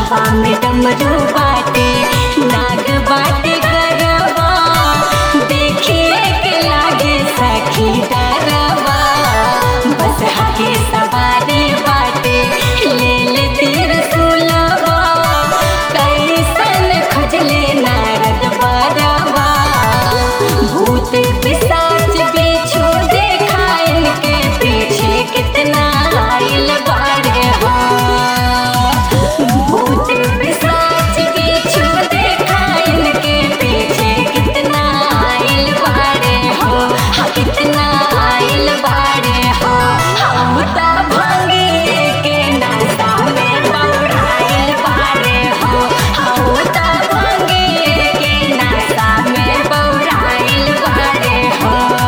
हवा में डमरू बाटे नाग बाटे गरबा देखिए के लागे सखी डरबा बस हके सवारी बाटे ले ले तीर सुलवा कैसन खोजले नारद बरबा भूत पिशाच बिच्छू देखा इनके पीछे कितना आइल बारे हो भूत पिशाच बिच्छू देखा इनके पीछे कितना आइल बारे हो हाँ कितना आइल बारे हो हम तो भांगे के नाश्ता में बौराइल बारे हो हम तो भांगे के नाश्ता में बौराइल बारे हो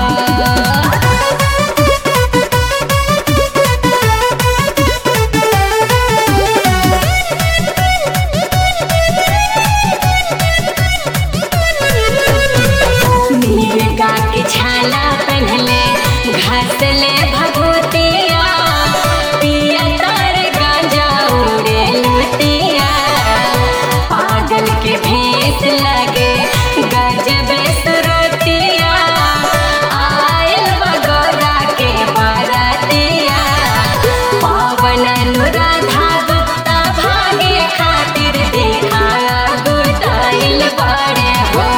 मिर्गा के छाला पहनले घसले भगवतिया पिया तार गांजा उड़े लुतिया पागल के भेस लगे गजबे सुरतिया आयल बगौरा के बरतिया पावन अनुराधा गुप्ता भागे खातिर देखा गुटाइल बड़े हो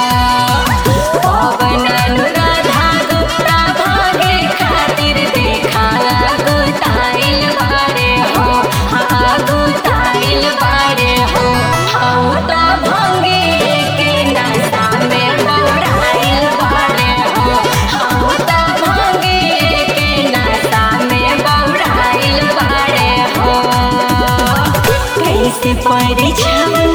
पवन अनुराधा गुप्ता भागे खातिर देखा गुटाइल बारे हो हाँ गुटाइल बारे हो हम तो भंगे के नाश्ता में बौराइल बारे हो हम तो भंगे के नाश्ता में बौराइल बारे हो कैसे परीक्षा